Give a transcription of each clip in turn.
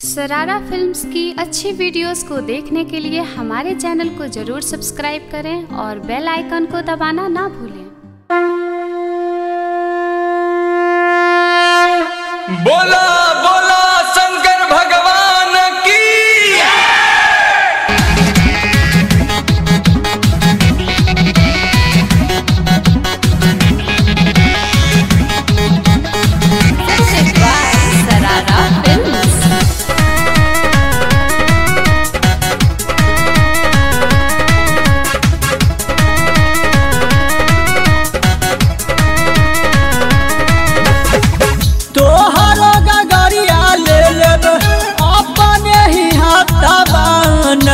सरारा फिल्म्स की अच्छी वीडियोस को देखने के लिए हमारे चैनल को जरूर सब्सक्राइब करें और बेल आइकन को दबाना ना भूलें बोला बोला शंकर भगवान की सरारा फिल्म्स तोहरो गगरिया ले लेब अपने ही हथवाना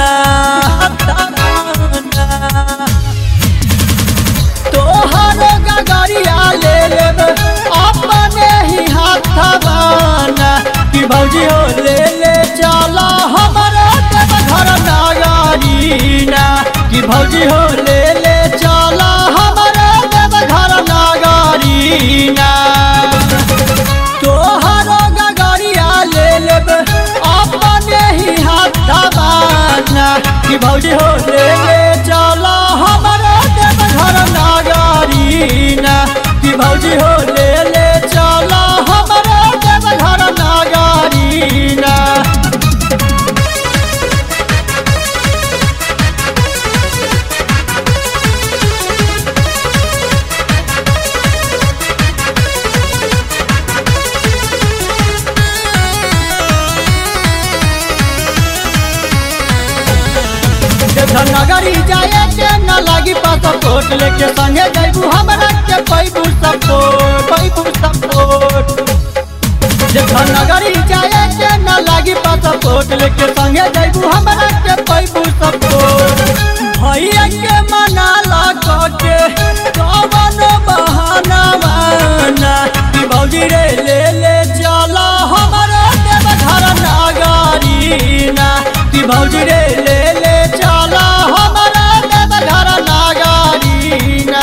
तोहरो गगरिया ले लेब अपने ही हथवाना कि भौजी हो ले ले चला हमारा देव घर नागरीना कि भौजी हो ले ले चला हमारा देव घर नागरीना तोहरो गगरिया ले लेब अपने ही हाथ दबाना कि भौजी हो ले ले चला हमारा देव घर नागरीना कि भौजी हो ले ले चला हमारा देव घर नागरीना नगरी जाए के न लागी पासपोर्ट लेके संगे जैबू हमरा के पैबू सपोर्ट पैबू सपोर्ट जखन नगरी जाए के न लागी पासपोर्ट लेके संगे जैबू हमरा के पैबू सपोर्ट भैया के मना लगा के कवन बहाना माना कि भौजी रे ले ले चला हमारा देव घर नागरीना कि भौजी रे ले ले चला हमारा देव घर नागरीना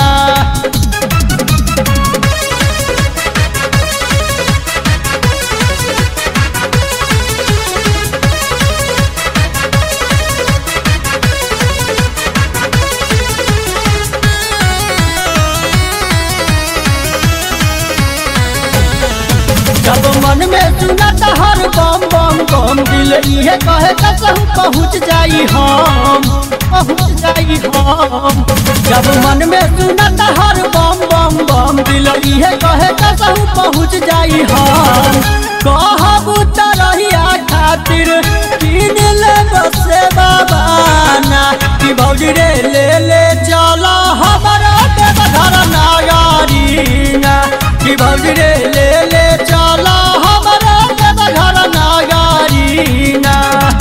जब मन में सुनत हर बम बम बम दिल इहे कहे कसहु पहुँच जाई हम पहुँच जाई हम जब मन में सुनत हर बम बम बम दिल इहे कहे कसहु पहुँच जाई हम कहबू तरहिया खातिर किन ले बसे बाबाना कि भौजी रे ले ले चला हमारा देव घर नागरीना कि भौजी रे ले ले चला हमारा देव घर नागरीना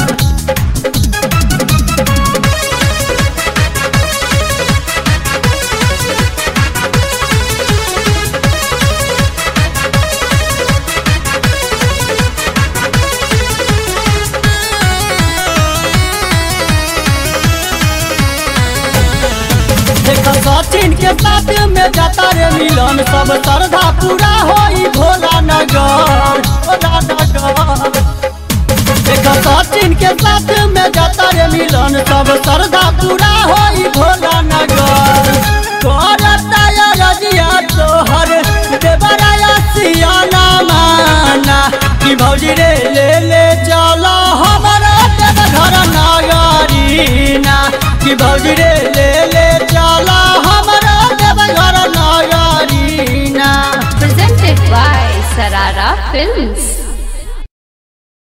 देख सचिन के साथ में जाता रे मिलन सब श्रद्धा पूरा होई भोला नगर भोला नगर देख सचिन के साथ में जाता रे मिलन सब श्रद्धा पूरा होई भोला नगर करता या रजिया तोहर देवराया सियाना माना कि भौजी रे ले ले चला हमारा देव घर नागरीना कि भौजी रे ले ले चला हमारा देव घर नागरीना presented by Sarara Films.